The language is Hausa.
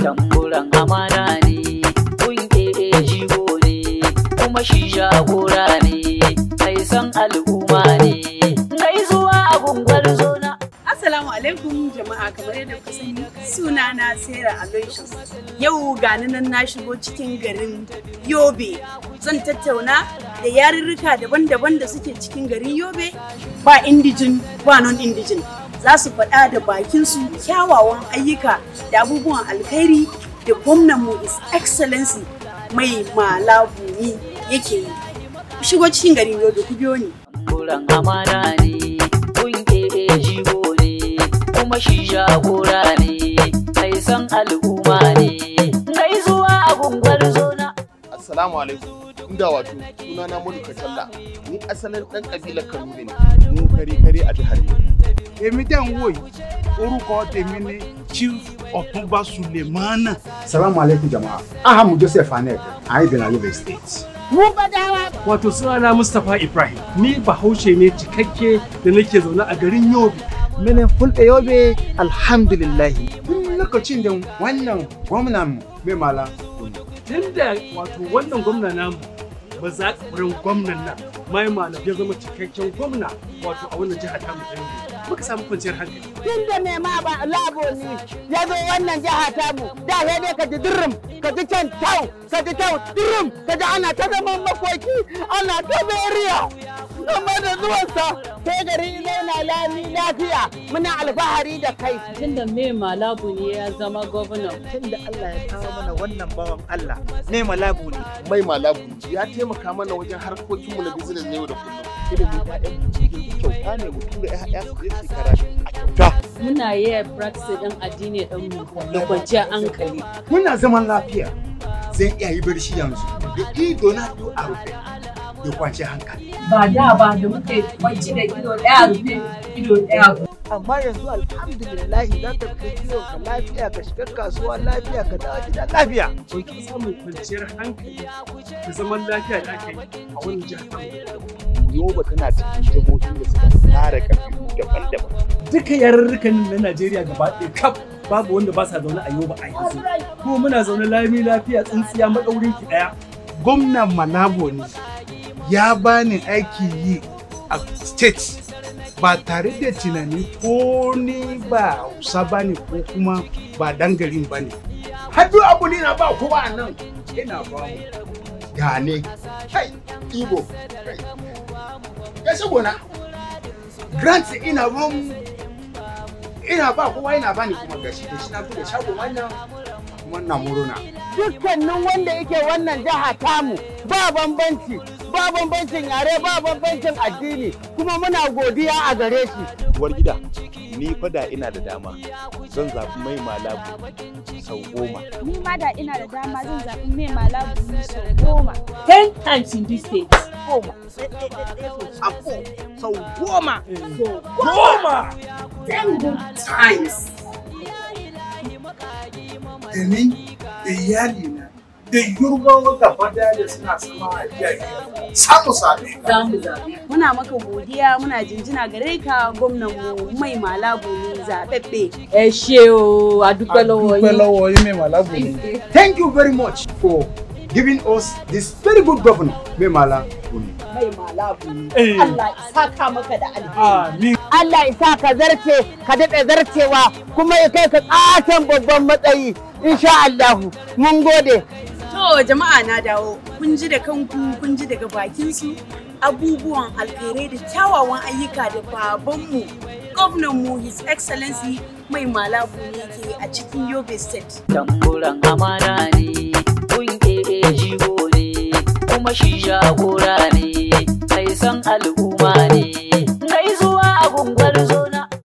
tamburan amana ne kunke jigo ne kuma shi jagora ne mai san al'umma ne gaisuwa a gungwar zona Assalamu alaikum jama'a kamar yadda kuka sani suna na Sarah Aloysius. Yau gani nan na shigo cikin garin Yobe. Zan tattauna da yarurruka daban-daban da suke cikin garin Yobe ba indijin ba non indijin. Za su faɗa da bakinsu kyawawan ayyuka da abubuwan alkhairi da gwamnanmu His Excellency mai malabuni yake yi. Ku shigo cikin garin Yobe ku biyo ni. tamburan amana ne kunke jigo ne kuma shi jagora ne mai san al'umma ne gaisuwa a gungwar zona Assalamu alaikum. Inda wato suna na Mulu Kacalla. Ni asalin ɗan ƙabilar Kanuri ne. Mu kare kare a jihar Yobe. èmi tẹ̀ ń wò yìí orúkọ tèmi ni chief ọ̀túnba sulemana. Salamu alaikum jama'a. Ahamu Joseph Anek, a yi Benin Yobe State. Wato sunana Mustapha Ibrahim, ni bahaushe ne cikakke da nake zaune a garin Yobe. minin fulɓe yobe alhamdulillahi Tun lokacin da wannan gwamnan mai mala Tunda wato wannan gwamna namu ba za wurin gwamnan nan mai malam ya zama cikakken gwamna wato a wannan jihar tamu ta Yobe. Muka samu kwanciyar hankali. tun da mai ma ba labo ne ya zo wannan jiha tamu da sai dai ka ji dirrim ka ji can tau ka ji tau dirrim ka ji ana ta zaman makoki ana ta beriya amma da zuwansa sai gari yana lami lafiya muna alfahari da kai tunda mai malabu ne ya zama gwamna tunda Allah ya kawo mana wannan bawan Allah ne malabu ne Mai malabu ya taimaka mana wajen harkokinmu na business na yau da kullum. Ilimin ƴaƴan mu kyauta ne mu tura ƴaƴa su je su karatu a kyauta. muna yi praxis din addini din mu da kwanciyar hankali muna zaman lafiya zan iya yi barci yanzu da ido na do a rufe da kwanciyar hankali. ba da ba da muke kwanci da ido daya rufe ido daya amma yanzu alhamdulillahi za ka kai kiwon ka lafiya ka shiga kasuwa lafiya ka dawo gida lafiya Mun fi samun kwanciyar hankali da zaman lafiya da aka yi a wannan jihar tamu. Yoba tana cikin jihohin da suka tsara ƙabilu daban-daban. duka yarurrukan na Najeriya gaba ɗaya kaf babu wanda ba sa zaune a Yoba a yanzu. Kuma muna zaune lami lafiya tsintsiya maɗaurin ki ɗaya. gwamnan malabo ne ya bani aiki yi a state ba tare da tunani ko ni ba hausa ba ne ko kuma ba dan garin ba ne hadu abu ne na ba kowa a nan ina ba mu Gane, kai, Igbo, kai. Ya gona, grant ina ruwan ina ba kowa ina bani kuma gashi da shi na bude shagon wannan wannan muruna. dukkanin wanda yake wannan jiha tamu ba bambanci ba bambancin yare ba bambancin addini kuma muna godiya a gare shi Uwar gida, ni fa da ina da dama zan zaɓi mai malabu sau goma. ni ma da ina da dama zan zaɓi mai malabu sau goma. ten times in this state goma sako sau goma Goma! Ten good times. da ni da iyalina da yurbawa gaba daya da suna sama a iyaye samu sami za mu zaɓe Muna maka godiya muna jinjina gare ka gwamnanmu mai malabu ne zaɓaɓɓe. ẹ ṣe o a dúpẹ́ lọ́wọ́ dúpẹ́ yín. lọ́wọ́ yín mi màlábù ni. Thank you very much for giving us this very good governor, Memala Buni. Mai malabu ne. Eh. Allah ya saka maka da alheri. Amin. Allah isa ka zarce ka daɗe zarcewa kuma ya kai ka ƙaton babban matsayi insha Allahu mun gode To jama'a na dawo kun ji da kanku kun ji daga bakinsu abubuwan alkhairai da kyawawan ayyuka da babanmu gwamnanmu his excellency mai malabu ne ke a cikin yobe state tamburan amana ne kunke jigo ne kuma shi jagora ne mai san al'umma ne gaisuwa a gungwar zona